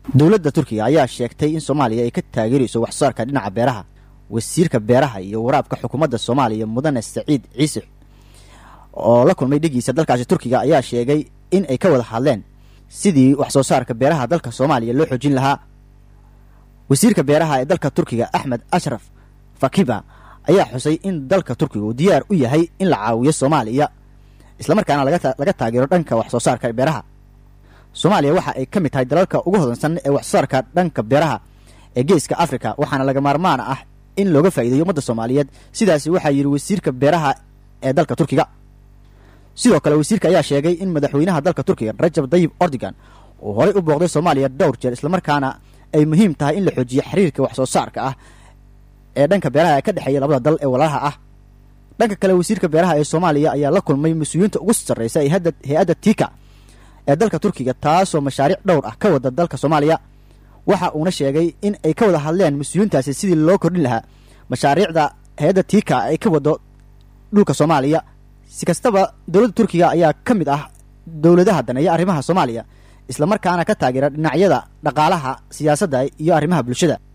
dowladda turkiga ayaa sheegtay in soomaaliya ay ka taageerayso wax soo saarka dhinaca beeraha wasiirka beeraha iyo waraabka xukuumadda soomaaliya mudane saciid ciise oo la kulmay dhigiisa dalkaasi turkiga ayaa sheegay in ay ka wada hadleen sidii wax soo saarka beeraha dalka soomaaliya loo xoojin lahaa wasiirka beeraha ee dalka turkiga axmed ashraf fakiba ayaa xusay in dalka turkiga uu diyaar u yahay in la caawiyo soomaaliya islamarkaana laga taageero dhanka wax soo saarka beeraha soomaaliya waxa ay ka mid tahay dalalka ugu hodansan ee wax soo saarka dhanka beeraha ee geeska africa waxaana laga maarmaan ah in looga faa'iideeyo ummadda soomaaliyeed sidaasi waxaa yidhi wasiirka beeraha ee dalka turkiga sidoo kale wasiirka ayaa sheegay in madaxweynaha dalka turkiga rajab dayib ordigan uu horay u booqday soomaaliya dhowr jeer islamarkaana ay muhiim tahay in la xoojiyo xiriirka wax soo saarka ah ee dhanka beeraha ee ka dhexeeya labada dal ee walaalaha ah dhanka kale wasiirka beeraha ee soomaaliya ayaa la kulmay mas-uuliyiinta ugu sarreysa ee hay-adda tika ee dalka turkiga taasoo mashaariic dhowr ah ka wada dalka soomaaliya waxa uuna sheegay in ay ka wada hadleen mas-uuliyiintaasi sidii loo kordhin lahaa mashaariicda hay-adda tika ay ka wado dhulka soomaaliya si kastaba dowladda turkiga ayaa ka mid ah dowladaha daneeya arrimaha soomaaliya islamarkaana ka taageera dhinacyada dhaqaalaha siyaasadda iyo arrimaha bulshada